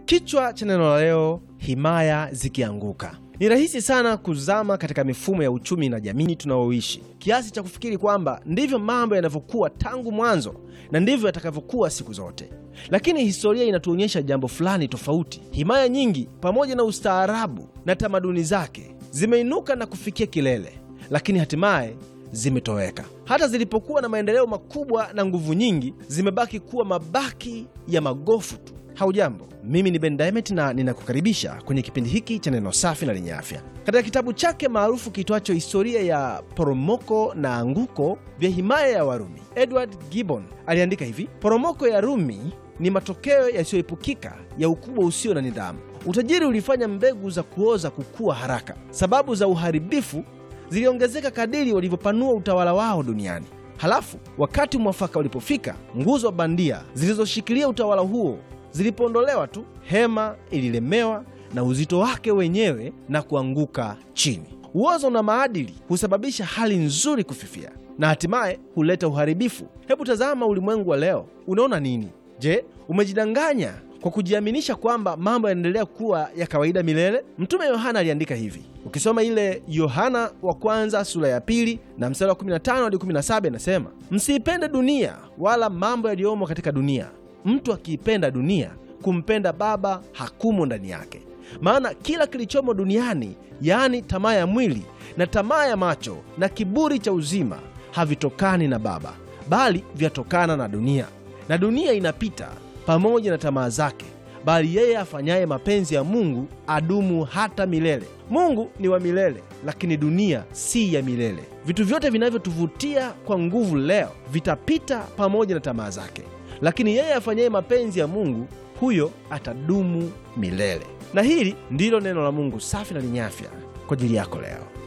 Kichwa cha neno la leo, himaya zikianguka. Ni rahisi sana kuzama katika mifumo ya uchumi na jamii tunayoishi kiasi cha kufikiri kwamba ndivyo mambo yanavyokuwa tangu mwanzo na ndivyo yatakavyokuwa siku zote, lakini historia inatuonyesha jambo fulani tofauti. Himaya nyingi pamoja na ustaarabu na tamaduni zake zimeinuka na kufikia kilele, lakini hatimaye zimetoweka. Hata zilipokuwa na maendeleo makubwa na nguvu nyingi, zimebaki kuwa mabaki ya magofu tu. Haujambo, mimi ni Ben Diamond na ninakukaribisha kwenye kipindi hiki cha neno safi na lenye afya. Katika kitabu chake maarufu kitwacho Historia ya Poromoko na Anguko vya Himaya ya Warumi, Edward Gibbon aliandika hivi: poromoko ya Rumi ni matokeo yasiyoepukika ya ukubwa usio na nidhamu. Utajiri ulifanya mbegu za kuoza kukua haraka. Sababu za uharibifu ziliongezeka kadiri walivyopanua utawala wao duniani. Halafu wakati mwafaka ulipofika, nguzo bandia zilizoshikilia utawala huo zilipoondolewa tu, hema ililemewa na uzito wake wenyewe na kuanguka chini. Uozo na maadili husababisha hali nzuri kufifia na hatimaye huleta uharibifu. Hebu tazama ulimwengu wa leo, unaona nini? Je, umejidanganya kwa kujiaminisha kwamba mambo yanaendelea kuwa ya kawaida milele? Mtume Yohana aliandika hivi, ukisoma ile Yohana wa kwanza sura ya pili na mstari wa 15 hadi 17, inasema msiipende dunia wala mambo yaliyomo katika dunia. Mtu akiipenda dunia, kumpenda Baba hakumo ndani yake. Maana kila kilichomo duniani, yaani tamaa ya mwili na tamaa ya macho na kiburi cha uzima, havitokani na Baba, bali vyatokana na dunia. Na dunia inapita pamoja na tamaa zake, bali yeye afanyaye mapenzi ya Mungu adumu hata milele. Mungu ni wa milele, lakini dunia si ya milele. Vitu vyote vinavyotuvutia kwa nguvu leo vitapita pamoja na tamaa zake, lakini yeye afanyaye mapenzi ya Mungu huyo atadumu milele. Na hili ndilo neno la Mungu safi na lenye afya kwa ajili yako leo.